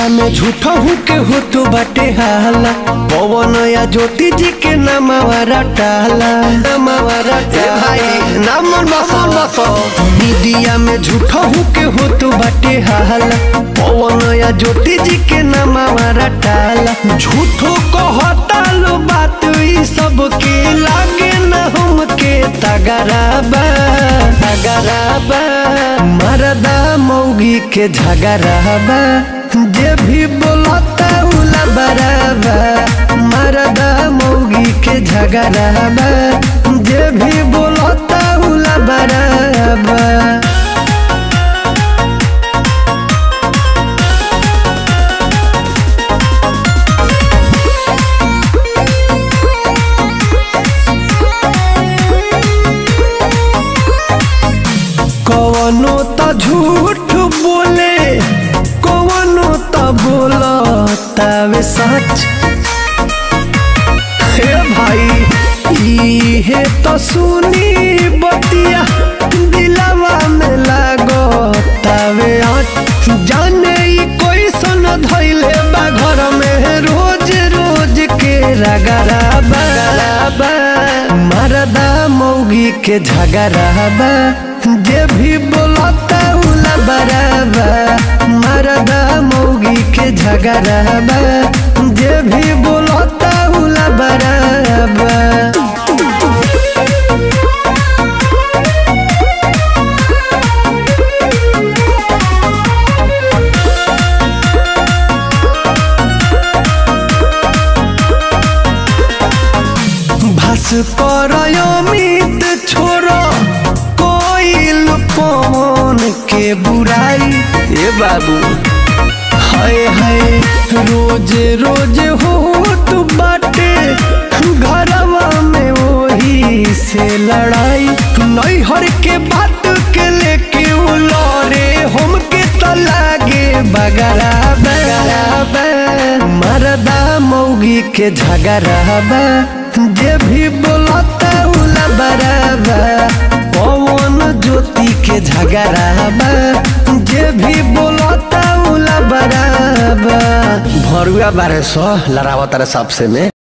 media में झूठा हूँ के हो तो बाटे हाला पवन या ज्योति जी के नामावारा टाला नामावारा भाई नाम मसन बसो मीडिया में झूठा हूँ के हो तो बाटे हाला पवन या ज्योति जी के नामावारा टाला झूठो कहता लो बात ई सब के लागे न हम के तगराबा तगराबा मरदा मौगी के झगराबा जे भी बोलता उला बराबा मरदा मौगी के झगराबा जे भी बोलता उला बराबा कवनो त झूठ बोले कवनो त बोलतावे सच हे भाई इहे तो सुनी बतिया दिलवा में लागतावे आँच जाने ई कोई सन धैले बा घर में रोज रोज के रगराबा मरदा मौगी के झगराबा जे भी बोलता उला बराबा मरदा मौगी के झगराबा जे भी बोलता उला बराबा भास्कर अमित छोरो कोइल पवन के बुराई ए बाबू हाय हाय रोज रोज होत बाटे घरवा में वही से लड़ाई नैहर के बात के लेके उ लड़े हमके तो लागे बगराबा मरदा मौगी के झगराबा जे भी बोलता उला बराबा पवन ज्योति के झगराबा जे भी बोलता उला बराबा भरुआ बारह सौ लड़ावत सबसे में